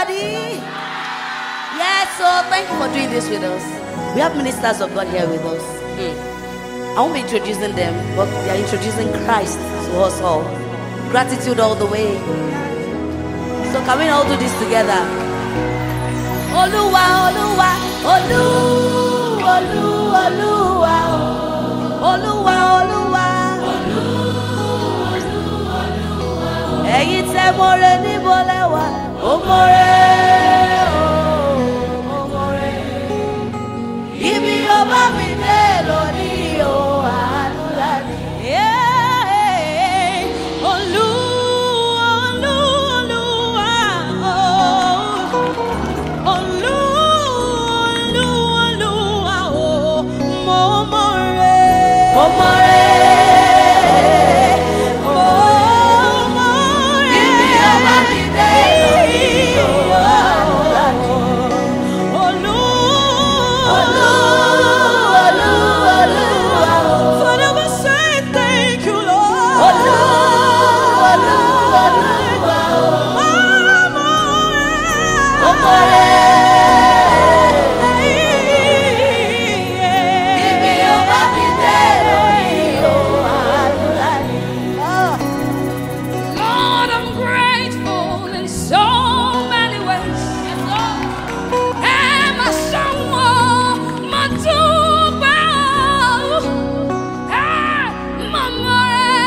Daddy. Yes, so thank you for doing this with us. We have ministers of God here with us. Hmm. I won't be introducing them, but they are introducing Christ to us all. Gratitude all the way. So can we all do this together? Olúwa, Olúwa, Olú, Olú, Olúwa, Olúwa, Olúwa. Ẹ̀yin tẹ́ mọ̀rẹ́ níbo lẹ́wà, ó mọ̀rẹ́, ó mọ̀rẹ́. Ibi ọba mi dé lónìí o, àánú láti. Olú, Olú, Olúwa, oh. Olú, Olú, Olúwa, oh. Mo mọ̀ rẹ̀. Ó mọ̀rẹ́, Mo mọ̀ rẹ̀. ibi ọba mi dé lónìí o, àánú láti. Olú, Olú, Olú, Olúwa, Father, we say thank you, Lord. Olú, Olú, Olúwa, Mo mọ̀ rẹ̀. ó mọ̀rẹ́. Ibi ọba mi dé lónìí o, àánú láti. Lord, I'm grateful in so many ways. And my song, my tuba, ah, mama,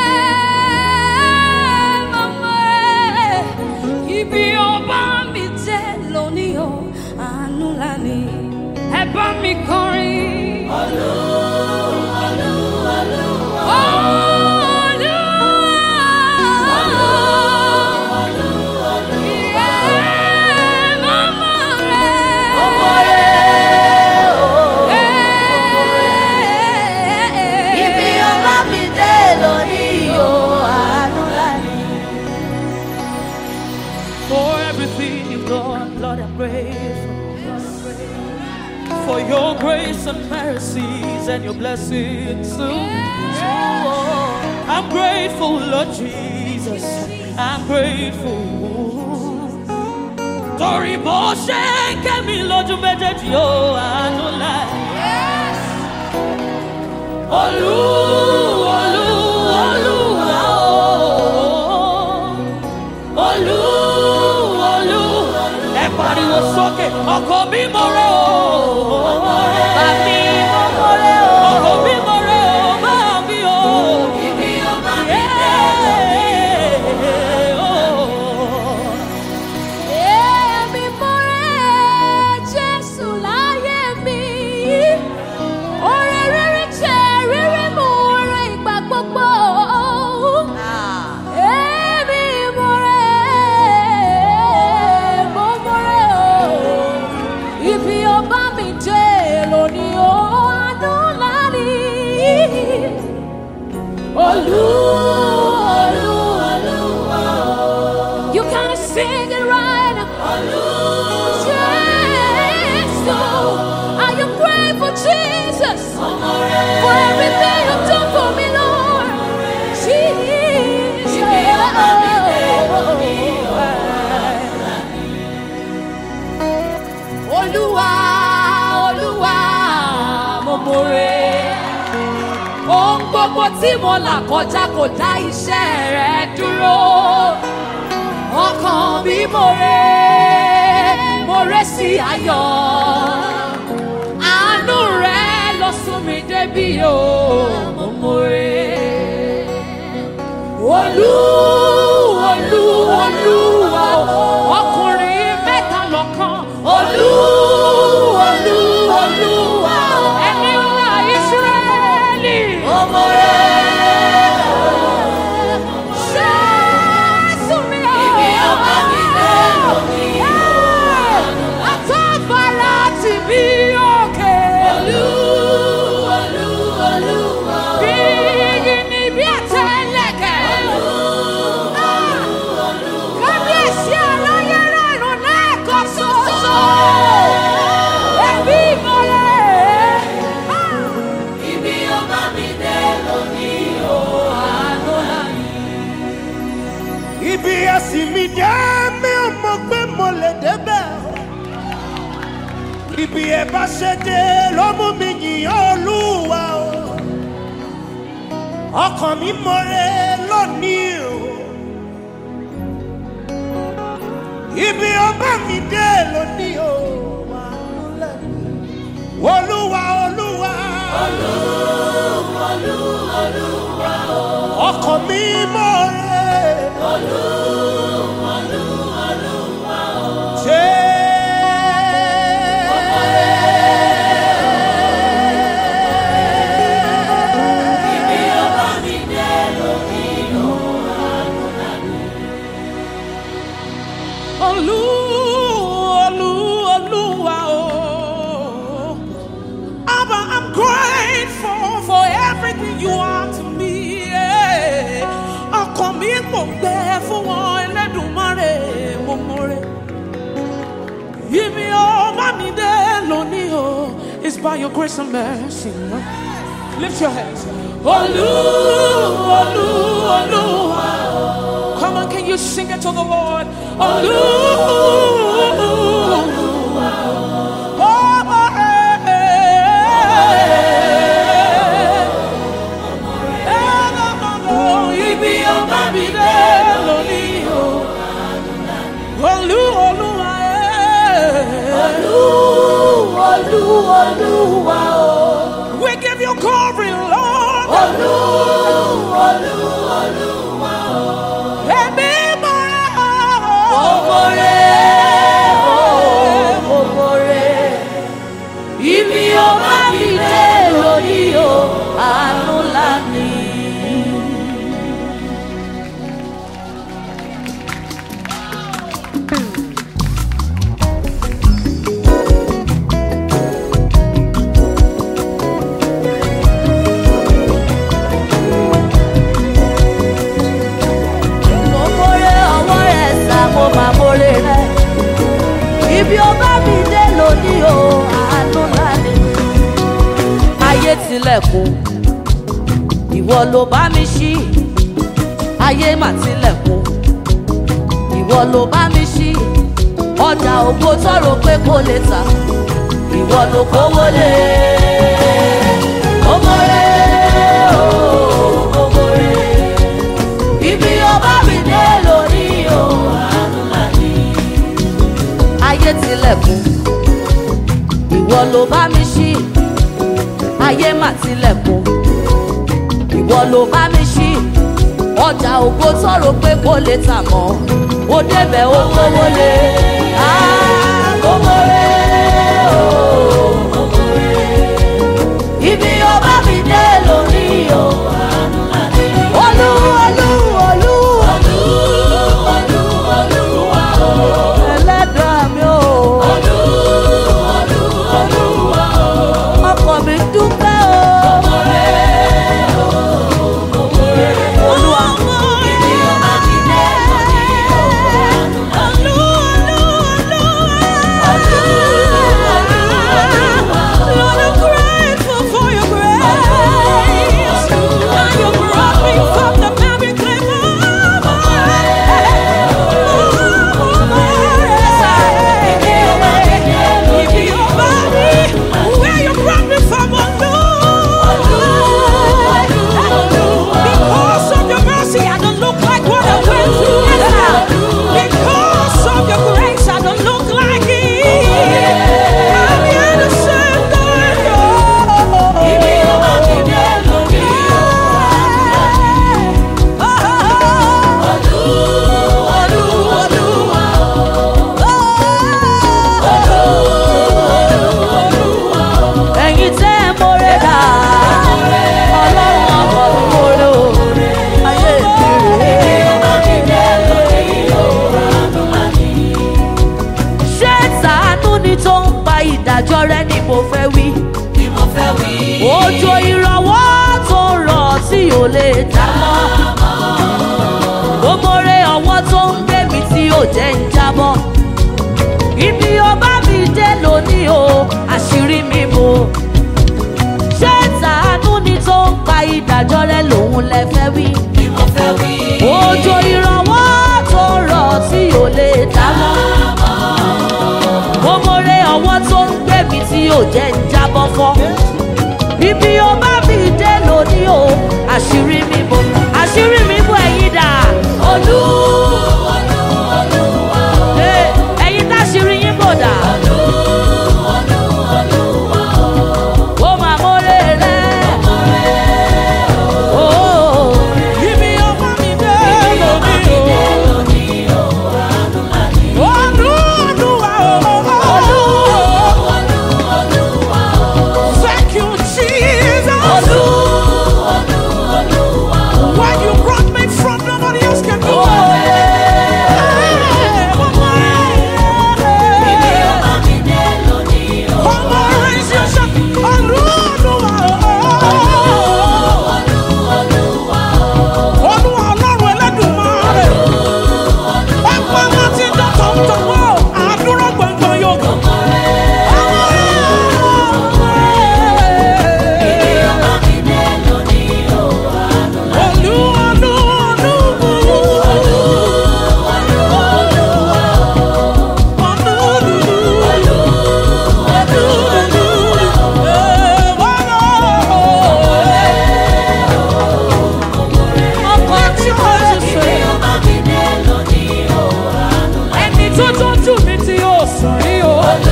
mama, ibi ọba mi jẹ́ lónìí o, àánú ńlá ni. Ẹ bá mi kọrin. Ibi ọba mi dé lónìí o, àánú láti. For everything you've done, Lord, I'm grateful. For your grace and mercies and your blessings. I'm grateful, Lord Jesus. I'm grateful. Torí bó ṣe ń kẹ́mi lójú méjèèjì ó àánú láì. Olú, olú, olúwa ó. Olú, olú, ẹ pariwo sókè, ọkọ mi mo rẹ o. Bàbí mo mo rẹ o. Ọkọ mi mo rẹ o, bàbí o. Ibi ọba mi dé Èmi mo rẹ Jésù láyé mi. Oore rere jẹ́ rere mo rẹ ìgbà gbogbo. Èmi mo rẹ̀, mo mo rẹ̀ o. Ibi ọba mi dé lónìí o, àánú ńlá ni. Olú, olú, olúwa o. You can sing it right now. Olú, Jésù. I am grateful, Jesus, for everything you've done for me, Lord. Jesus. Olúwa, Olúwa, mo mọ̀rẹ́. Ohun gbogbo tí mo là kọjá kò dá iṣẹ́ rẹ̀ dúró. Ọkàn mi mọ̀rẹ́, mọ̀rẹ́ sí ayọ̀. Àánú rẹ̀ lọ sún mi débi o, mo mọ̀rẹ́. Olú, olú, olúwa, ọkùnrin mẹ́ta lọ́kàn. Olú, olú, olúwa, ẹni ńlá Ísírẹ́lì. ọmọ rẹ̀. Jésù mi o. Ibi ọba mi dé lónìí o, Àtọ́fara ti bí òkè. Olú, olú, olúwa o. Bí igi ni bí àtẹlẹkẹ. Kábíyèsí ọlọ́run. ibi ẹ bá ṣe dé ló mú mi yìn olúwa o ọkàn mi mọ̀rẹ́ lónìí o ibi ọba mi dé lónìí o olúwa olúwa ọkàn mi mọ̀rẹ́. Olú, Olú, Olúwa o. Abba, I'm grateful for everything you are to me. yeah. Ọkàn mi kò gbẹ fún wọn Ẹlẹ́dùmarè mo mọ̀rẹ́. Ibi ọba mi dé lónìí o. It's by your grace and mercy. Lift your hands. Olú, Olú, Olúwa o. Come on, can you sing it to the Lord? Olú, Olúwa o. Ibi ọba mi dé lónìí o. Olú, Olúwa Olú, Olúwa o. We give you glory, Lord. Olú, Olú, Olúwa o. Ẹ̀mí mọ́ra. Ibi ọba mi dé lónìí o, àánú ńlá ni. Mo mórè ọwọ́ rẹ̀ sá, mo máa mórè rẹ̀. Ibi ọba mi dé lónìí o, àánú ńlá ni. Ayé tilẹ̀kùn, ìwọ ló bá mi ṣí. Ayé mà tilẹ̀kùn, ìwọ ló bá mi ṣí. Ọjà ògo tọrọ pé kò lè tà, ìwọ ló kówó lé. Mo mórè o, mo mórè. Ibi ọba mi dé lónìí o, àánú ńlá ni ayé tilẹ̀kùn ìwọ ló bá mi ṣí ayé mà tilẹ̀kùn ìwọ ló bá mi ṣí ọjà ògo tọrọ pé kò lè tà mọ́ ó débẹ̀ ó kówó lé àgógóré ibi ọba mi dé lónìí o olú olú olú ẹlẹ́dàá mi o. ọkọ mi dúpẹ́ o. Olúwa ibi ọba mi dé lónìí o. Lord, I'm grateful for your grace. And you brought me from the very clay Where you brought me from, oh Lord. Because of your mercy, I don't look like what I went through. Because of your grace, I don't look like it. I'm here to say thank ẹ̀yin tẹ́ ẹ mọ́rẹ́ dà ọlọ́run ọkọ̀ mi mọ́rẹ́ o ayé mi rèé. ṣé tàánú ni tó ń pa ìdájọ́ rẹ ni mo fẹ́ wí. òjò ìrànwọ́ tó ń rọ̀ tí ò lè dá mọ́. gbogbo rẹ ọwọ́ tó ń gbé mi tí ò jẹ́ ń jábọ́. ibi ọba mi dé lónìí o àṣírí mi bò. ṣé tàánú ni tó ń pa ìdájọ́ rẹ lòun lẹ fẹ́ wí. òjò ìrànwọ́ tó ń rọ̀ tí ò lè dá mọ́. gbogbo rẹ ọwọ́ tó ń gbé mi mi tí yóò jẹ́ ń jábọ́ fọ́ ibi ó bá mi dé lónìí o àṣírí mi bò àṣírí mi bò ẹ̀yin dà olú Hey, ẹ̀yin táṣírí yín bò dà ó máa mórè rẹ̀ ó Ibi ọmọ mi dé lónìí o. Olú Olúwa o. Thank you, Jesus. When you brought me from nobody else can do it. Hey, one more. One more, raise your shout. Olú Olúwa o. Olúwa Ọlọ́run Ẹlẹ́dùmarè. Ọ̀pọ̀ wọn ti dọ̀tọ̀ ń tọ̀wọ́. Àdúrà gbọ̀ngbọ̀n yóò kàn. Olú Olú Olú. ọkọ̀ tí mo ti ṣe. ẹni tó tọ́jú mi tí yóò sùn rí o.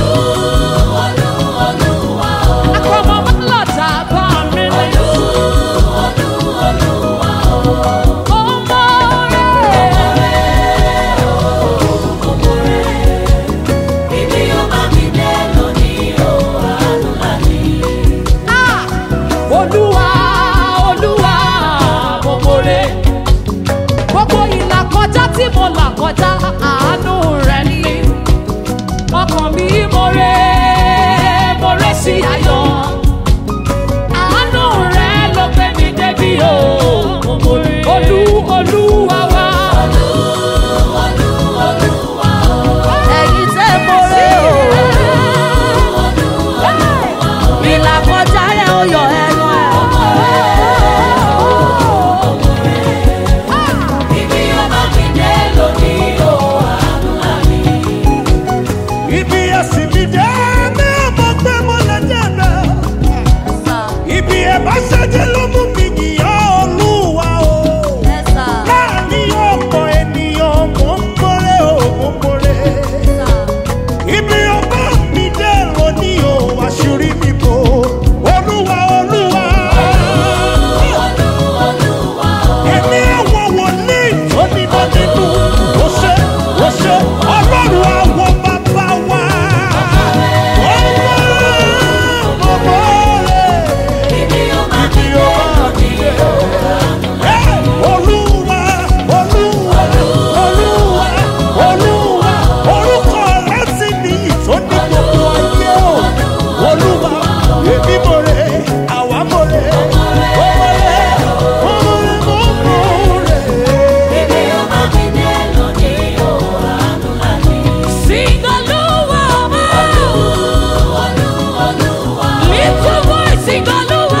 akọmọ mọ́lọ́ta bá mi ní. ọmọ olúwa olúwa mo mọ̀rẹ́ gbogbo ìlà kọjá tí mo là kọjá àánú rẹ ni ọkàn mi mọ̀rẹ́ mọ̀rẹ́ sí ayọ̀ àánú rẹ ló gbé mi débi o olú olúwa wa. ẹ̀yin tẹ́ mórè o ìlà kọjá yẹn ó yọ ẹnu ẹ̀. Ibi ẹ̀sìn mi dé ní ọmọ pé mo lè jẹ́ náà. Ibi ẹ̀ bá ṣẹ́jẹ́ ló mú mi yìnyín Olúwa o. Láàárín ọ̀pọ̀ ènìyàn mò ń mórè o, mò ń mórè. Ibi ọba mi dé lónìí o, àṣírí mi bò. Olúwa Olúwa. Ẹni àwọn wòlíì tó níná nínú. Ó ṣe, ó ṣe, ọlọ́run àwọn bàbá wa. Ọmọ, ọmọ rẹ̀. Ibi ọba mi dé. Ẹ́, Olúwa, Olúwa, Olúwa, Olúwa, orúkọ rẹ̀ sì ní ìtọ́ni gbogbo ayé o. Olúwa, èmi mo rè, àwa mo rè, mo mo rè, mo mo rè, mo mo rè. Sing olúwa lift your voice sing olúwa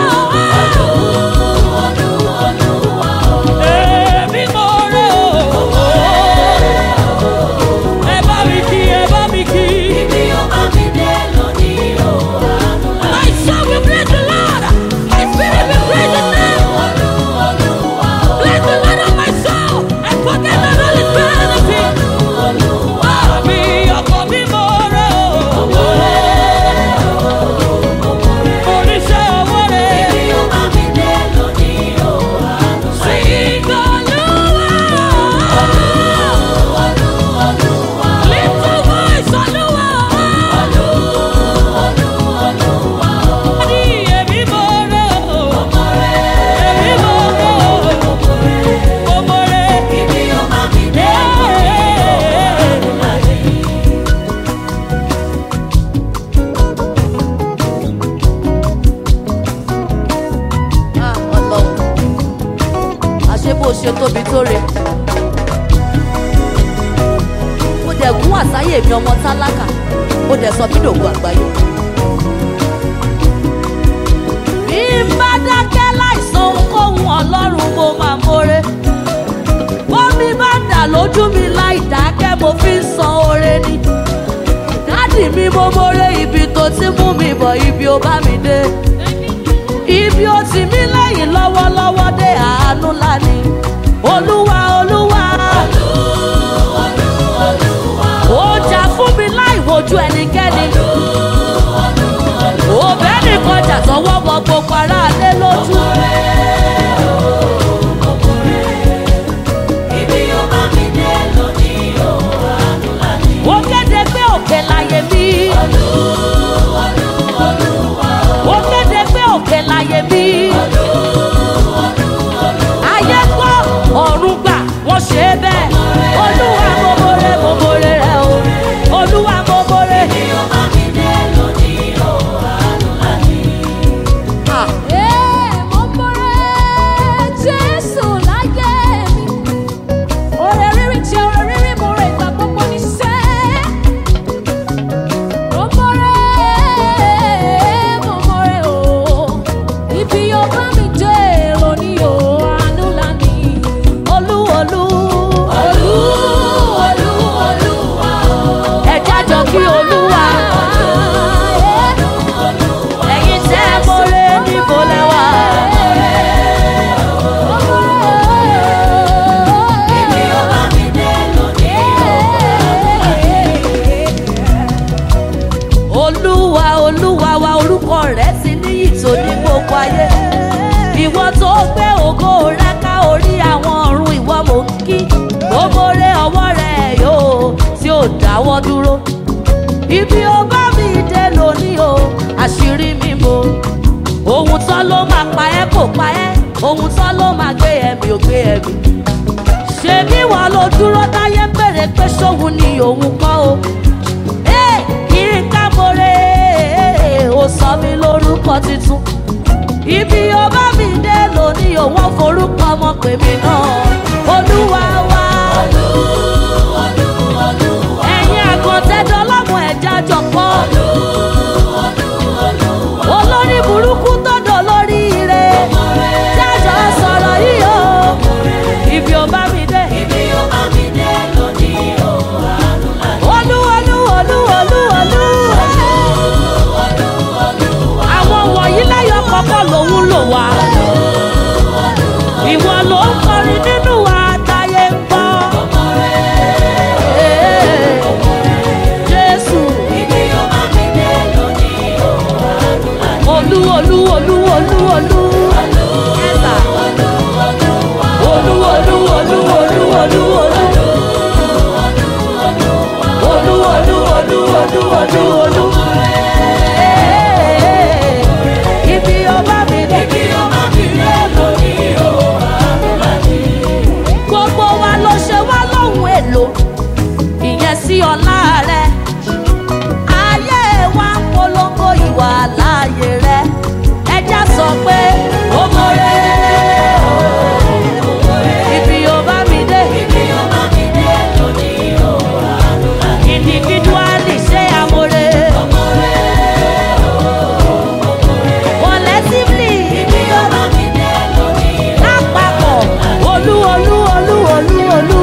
èmi mọ̀rẹ́ o ẹ bá mi kí ẹ bá mi kí. My soul will praise the Lord. My spirit will praise His name. Bless the Lord of my soul and forget not all His benefits. Àmì ọkọ̀ mi mọ̀ rẹ̀ o. Oríṣẹ́ owó rẹ̀. Sing Olúwa. Lift your voice, Olúwa. Ní èmi mọ̀ rẹ̀ o. Èmi mọ̀ rẹ̀ o. Mo mọ̀ rẹ̀. Ah, Ọlọ́run àṣé bó ṣe tóbi tó re mo dẹ̀ gún àsáyè mi ọmọ tálákà mo dẹ̀ sọ mí dògùn àgbáyé. bí n bá dákẹ́ láìsàn ohunkóhun ọlọ́run mo máa mórè bómi bá dà lójú mi láì dákẹ́ mo fi ń san oore ni dádì mi mo mórè ibi tó ó ti mú mi bọ̀ ibi ó bá mi dé ibi ó ti mí lẹ́yìn lọ́wọ́lọ́wọ́ dé àánú lánìí olúwa olúwa ó jà fún mi láì wojú ẹnikẹ́ni òbẹ́ nìkan jà tọwọ́ bọ gbogbo aráalé lójú. ó kéde pé òkè láyé mi. ó kéde pé òkè láyé mi. ayé gbọ́ ọ̀run gbà wọ́n ṣe é bẹ́ẹ̀. olúwa mo mọ̀rẹ́ mo mọ̀rẹ́ rẹ o. olúwa mo mọ̀rẹ́. Ah. olú olú ẹ̀já jọ kí olúwa ẹ̀yin tẹ́ mọ̀rẹ́ níbo lẹ́wà. olúwa olúwa wa orúkọ rẹ ti níyì tó ní gbogbo ayé ìwọ tó gbé ògo rẹ ká orí àwọn ọ̀run ìwọ mò ń kí gbogbo rẹ ọwọ́ rẹ yóò tí ò dáwọ́ dúró ibi ó bá mi dé lónìí o àṣírí mi mo ohun tán ló máa pa ẹ́ kò pa ẹ́ ohun tán ló máa gbé ẹ̀mí ò gbé ẹ̀mí ṣebí wọn ló dúró táyé ń bèrè pé ṣóhun ni òun kọ́ o Hey, Yínká Mọ́rẹ́ ó sọ mí lórúkọ tuntun. Ibi ó bá mi dé lónìí òun ò forúkọ ọmọ pè mí náà. Olúwa wa. Ẹ̀yin àkàntẹ́dọ́ lọ́mọ ẹ̀já jọ̀pọ̀. Olórí burúkú tọ́dọ̀ lórí ire. Jájọ sọ̀rọ̀ yìí o. Ibi ó bá mi dé. Olú olú olú olú olú. Àwọn wọ̀nyí lẹ́yọ̀ kọ́kọ́ lòun lò wá. Ìwọ ló ń kọrin nínú wa táyé ń gbọ́. Ee, Jésù. Olú olú olú olú olú. Ẹ̀sà. Olú olú olú olú olú olú. Olú olú olú olú olú olú. Ee, Ibi ọba mi dé. Gbogbo wa ló ṣe wá lóhùn èlò. Ìyẹn sí ọlá rẹ̀. Ayé wa ń polongo ìwà láàyè rẹ̀. Ẹja sọ pé ó mọ̀rẹ́. Ibi ọba mi dé. Individually ṣé amore. Collectively. Lápapọ̀. Olú olú olú olú olú.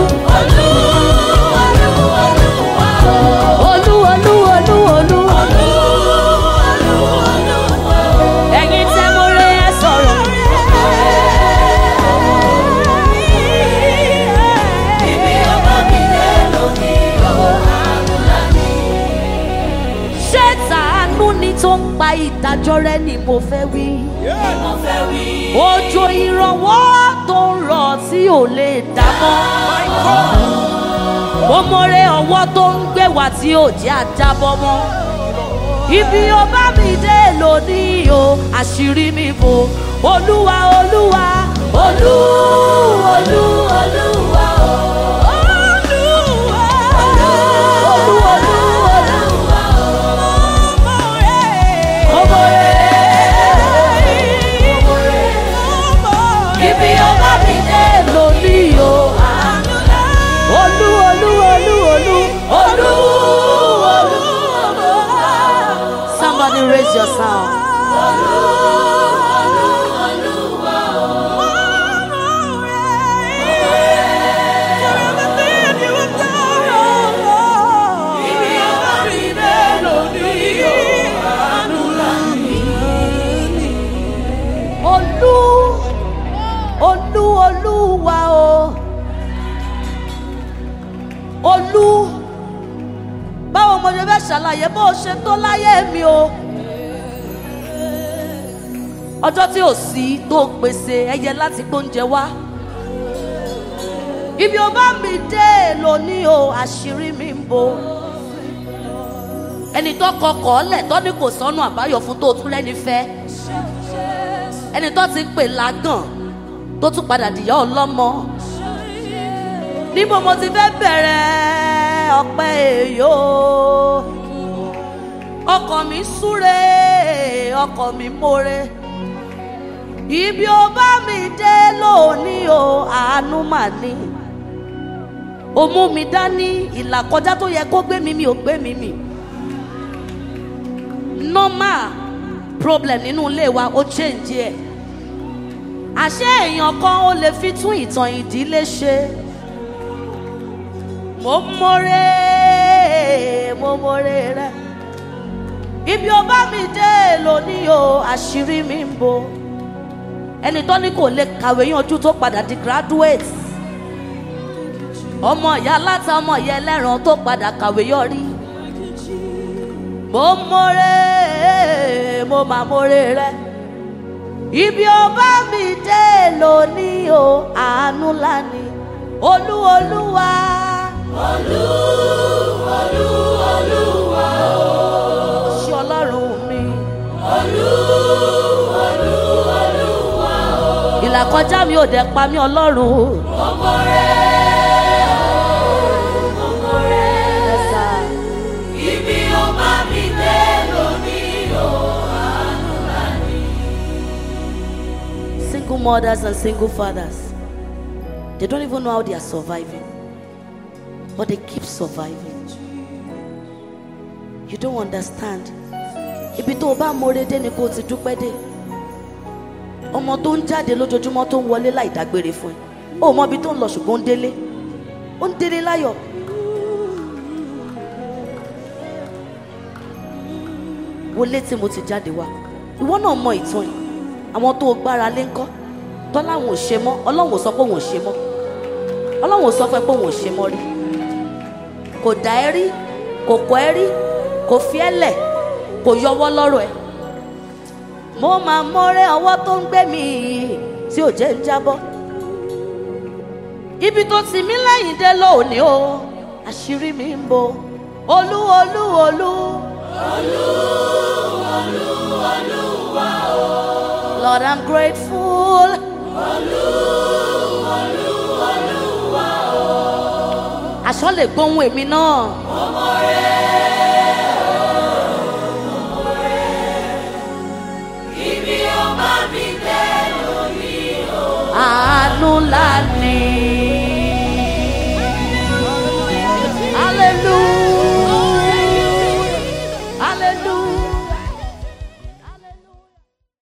Olú olú olú olú. Ẹ̀yin tẹ́ mo rẹ ẹ sọ̀rọ̀. Ṣé tàánú ni tó ń pa ìdájọ́ rẹ ni mo fẹ́ wí? Òjò ìrànwọ́ tó ń rọ̀ tí ò lè dámọ́. Mo mọ̀rẹ́ ọwọ́ tó ń gbé wá tí ò jẹ́ àjábọ́ mọ́. Ibi ó bá mi dé lónìí o, àṣírí mi bò. Olúwa Olúwa Olú Olú Olúwa o. Olúwa Olú Olú Olúwa o. Mo mọ̀rẹ́. Ibi ó bá mi dé lónìí o. Olú Olú Olú Olú Olú Olú Somebody raise your sound. mo ṣe fẹ́ ṣàlàyé bó o ṣe tó láyé mi o ọjọ́ tí ò sí tó pèsè ẹyẹ láti gbóúnjẹ wá ibi ó bá mi dé lónìí o àṣírí mi ń bo ẹni tó kọkọ̀ ọ́lẹ̀ tó ní kò sọ́nù àbáyọ fún tó tún lẹ́ni fẹ́ ẹni tó ti pè lágàn tó tún padà dìyà ọlọ́mọ níbo mo ti fẹ́ bẹ̀rẹ̀ ọpẹ́ èyó ọkọ̀ mi súre ọkọ̀ mi mórè ibi ó bá mi dé lónìí o àánú mà ní ó mú mi dání ìlà kọjá tó yẹ kó gbé mi mi ò gbé mi mi normal problem nínú ilé wa ó change ẹ̀ àṣé èèyàn kan ó lè fi tún ìtàn ìdílé ṣe mo mọ̀rẹ́ mo mọ̀rẹ́ rẹ ibi ó bá mi dé lónìí o àṣírí mi ń bo ẹni tó ní kò lè kàwé yanjú tó padà di graduate ọmọ ìyá aláta ọmọ ìyá ẹlẹ́ran tó padà kàwé yọrí mo mọ̀rẹ́ mo mà mọ̀rẹ́ rẹ ibi ó bá mi dé lónìí o àánú lánìí olú olúwa. olú olú olúwa o. ṣé ọlọ́run mi. olú olú olúwa o. ìlàkọjá mi ò dẹ̀ pa mí ọlọ́run. ọmọ rẹ ọmọ rẹ. ibi ó bá mi dé lónìí o àánú lánìí. Single mothers and single fathers, they don't even know how they are surviving, but they keep surviving. You don't understand. Ibi tó o bá mọ̀re dé ni kó o ti dúpẹ́ dé. Ọmọ tó ń jáde lójoojúmọ́ tó ń wọlé láì dágbére fún ẹ. O mọ ibi tó ń lọ ṣùgbọ́n ó ń délé. Ó ń délé láyọ̀. Wọlé tí mo ti jáde wá. Ìwọ náà mọ ìtàn yìí. Àwọn tó o gbára lé ńkọ́. Tọ́láwọn ò ṣe mọ́. Ọlọ́run ò sọ pé òun ò ṣe mọ́. Ọlọ́run ò sọ fún ẹ pé òun ò ṣe mọ́ rí. Kò dá ẹ rí. Kò kọ́ ẹ rí. Kò fi ẹ lẹ̀. Kò yọwọ́ lọ́rọ̀ ẹ. Mo máa mọ́rẹ́ ọwọ́ tó ń gbé mi yìí tí ò jẹ́ ń jábọ́. Ibi tó ti mí lẹ́yìn dé lónìí o. Àṣírí mi ń bo. Olú olú olú. Lord, I'm grateful. Aṣọ lè gbóhùn èmi náà. Àánú ńlá ni.